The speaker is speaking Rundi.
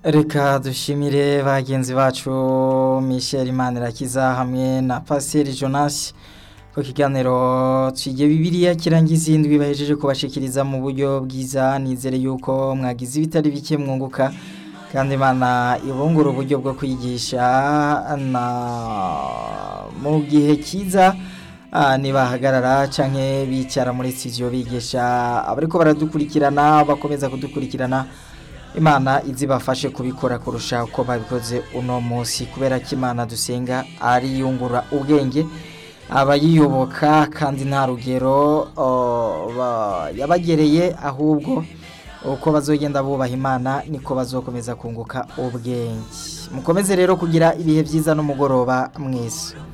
reka dushimire bagenzi bacu Michel Imanirakiza hamwe na Pasiteri Jonas ku kiganiro twige bibiliya kirangiza indwi bahejeje kubashikiriza mu buryo bwiza nizere yuko mwagize ibitari bike mwunguka kandi Imana ibungura uburyo bwo kwigisha na mu gihe cyiza nibahagarara canke bicara muri studio bigisha abariko baradukurikirana bakomeza kudukurikirana imana izibafashe kubikora kurusha uko babikoze uno munsi kubera ko imana dusenga ari yungura ubwenge abayiyoboka kandi nta rugero yabagereye ahubwo uko bazogenda bubaha imana niko bazokomeza kunguka ubwenge mukomeze rero kugira ibihe byiza n'umugoroba mwiza